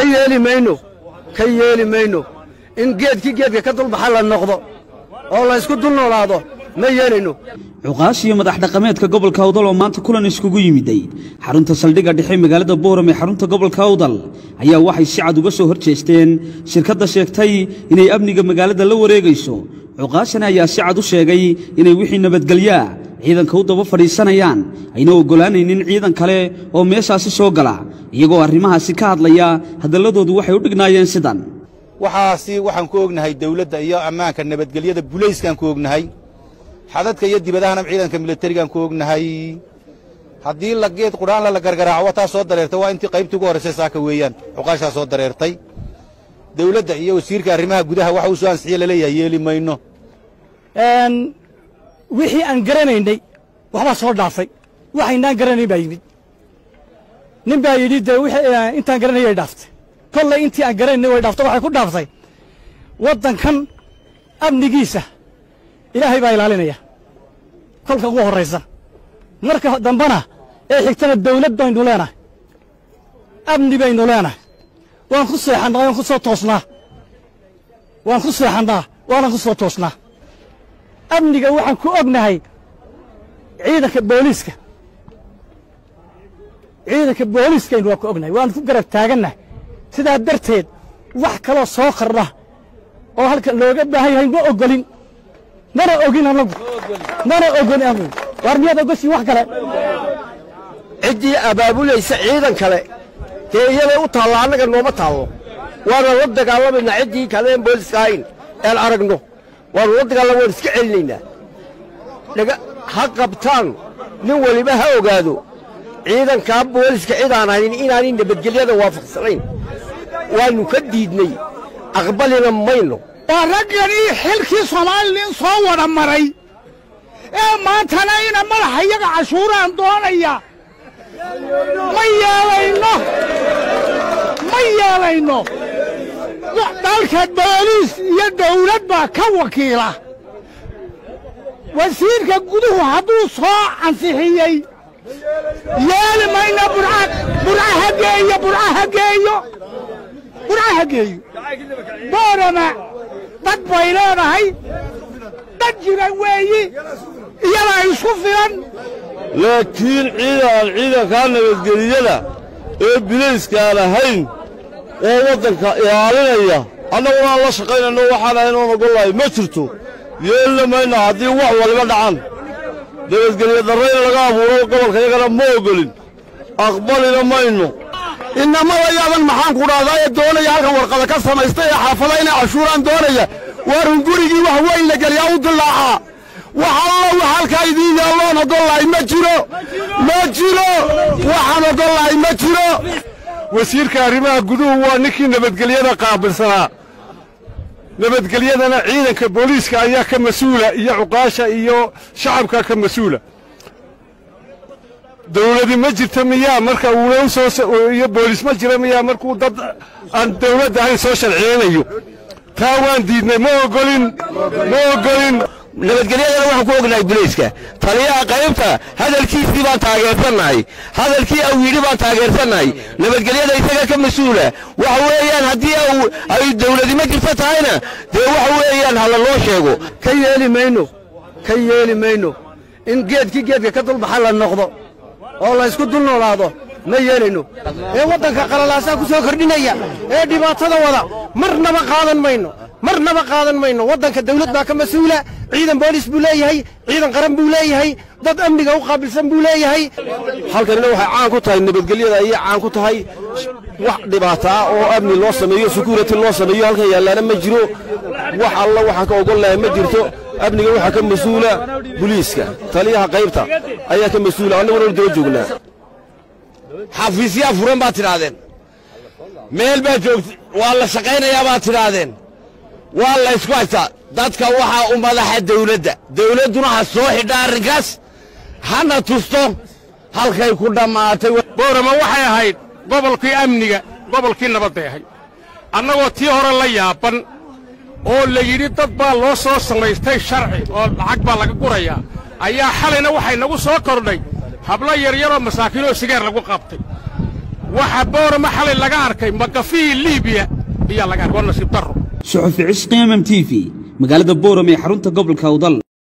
yeeli mayno ka yeeli mayno in geedkii geedka ka dulbaxa la noqdo oo la ysku dul noolaado ma yeelayno cuqaash iyo madax dhaqameedka gobolka awdal oo maanta kulan iskugu yimiday xarunta saldhigga dhexe magaalada booram ee xarunta gobolka awdal ayaa waxay si cad uga soo hor jeesteen shirkadda sheegtay inay amniga magaalada la wareegayso cuqaashana ayaa si cad u sheegay inay wixii nabadgelyaa ciidanka u daba fadhiisanayaan ayna oggolaanaynin ciidan kale oo meeshaasi soo gala iyagoo arrimahaasi ka hadlaya hadalladoodu waxay u dhignaayeen sidan waxaasi waxaan ku ognahay dawladda iyo ammaanka nabadgelyada bulayskaan ku ognahay xadadka iyo dibadahana ciidanka milatarigaan ku ognahay haddii la geed qudhaanla la gargaraaco wataa soo dareertay waa intii qaybtii ugu horraysay saaka weeyaan cuqaashaa soo dareertay dawladda iyo wasiirka arrimaha gudaha waxa uu soo ansixiye laleeyahay yeeli mayno wixii aan garanaynay waxbaa soo dhaafay waxaynaan garanayn baa yimid nin baa yidhi dee intaan garanayay dhaaftay kollay intii aan garanaynay way dhaaftay waxay ku dhaaftay waddankan amnigiisa ilaahay baa ilaalinaya kolka ugu horraysa marka dambena ee xigtana dawlad baynu leenahay amni baynu leenahay waan ku seexannaa waan ku soo toosnaa waan ku seexannaa waanan ku soo toosnaa amniga waxaan ku ognahay ciidanka booliiska ciidanka booliiskaynu waan ku ognahay waan ku garab taagannahay sidaa darteed wax kaloo soo kordha oo halka looga baahan yahay ma oggolin mana ogin annagu mana ogolin annagu waar miyaad ogoshiin wax kale ciddii abaabulaysa ciidan kale dee iyaday u taalla annaga nooma taallo waana la dagaalamaynaa ciddii kale een booliska ahayn ean aragno waannu la dagaalama waan iska celinaynaa dhaga ha qabtaan nin weliba ha ogaado ciidankaa booliska cidaan ahayn inaanay nabadgelyada waafaqsanayn waannu ka diidnay aqbalina mayno waa ragganii xilkii soomaalilin soo wada maray ee maantana ina madaxa iyaga cashuuraan doonaya ma yeelayno ma yeelayno dalka booliis iyo dawlad baa ka wakiila wasiirka guduhu hadduu soo ansixiyey yeeli mayno burcaha geeyo burcaha geeyo burcaha geeyo boorama dad bay leedahay dad jira weeyi iyadaa isku filan laakiin ciidan ciidankaa nabadgeliyada ee bilayskaan ahayn oo waddanka ilaalinaya annaguna aan la shaqaynayno waxaan ahayn oon ogollahay ma jirto yeelina mayna haddii wax waliba dhacan nabadgelyo darrayna laga abuuro gobolka yagana ma ogolin aqbalina mayno innamada yaaban maxaan ku dhahdaa ee doonaya halkan warqada ka samaystay ee xaafada inay cashuuraan doonaya waarun gurigii wax weyn la geliyaa u dillaacaa wax alla wax halkaa idiin yaalloon ogollahay ma jiro ma jiro waxaan ogollahay ma jiro wasiirka arrimaha guduhu waa ninkii nabadgelyada qaabilsanaa nabadgelyadana ciidanka booliiska ayaa ka mas-uula iyo cuqaasha iyo shacabka ka mas-uula dawladi ma jirta miyaa marka uuna u soo iyo booliis ma jira miyaa markuu dad aan dawladda ahayn soo sharciyeynayo taa waan diidnay ma ogolin ma ogolin nabadgelyadana waxaan ku ognahay bulayska taliyaha qaybta hadalkiisii baan taageersannahay hadalkii awiidhi baan taageersannahay nabadgelyada isaga ka mas-uula waxa weeyaan haddii ay dawladi ma jirto tahayna dee waxa weeyaan hala loo sheego ka yeeli mayno ka yeeli mayno in geedkii geedka ka dulbaxa la noqdo oo la ysku dul noolaado ma yeelayno ee waddanka qalalaasaa ku soo kordhinaya ee dhibaatada wada marnaba qaadan mayno marnaba qaadan mayno waddanka dawlad baa ka mas-uula ciidan boolis buu leeyahay ciidan qaran buu leeyahay dad amniga u qaabilsan buu leeyahay halkanina waxay caan ku tahay nabadgelyada ayay caan ku tahay wax dhibaato ah oo amni loo sameeyo security loo sameeyo halkan yaallaana ma jiro wax alla waxaan ka ogol lahay ma jirto amniga waxaa ka mas-uula buliiska taliyaha qaybta ayaa ka mas-uula annaguna daba joognaa xafiisyaa furan baad tidhaahdeen meel baa joogta waa la shaqaynayaa baad tidhaahdeen waa la ysku haystaa dadka waxaa u madaxa dawladda dawladduna ha soo xidha arrinkaas hana tusto halkay ku dhammaatay boorama waxay ahayd gobolkii amniga gobolkii nabadday ahayd annagoo tii hore la yaaban oo la yidhi dad baa loo soo samaystay sharci oo lacag baa laga gurayaa ayaa xalayna waxay nagu soo kordhay hablo yaryaroo masaakiinoo sigaar lagu qabtay waxa boorama xalay laga arkay makafihii liibiya ayaa laga arkay waa nasiib darro suxufi cisqi mm t v magaalada booram ee xarunta gobolka awdal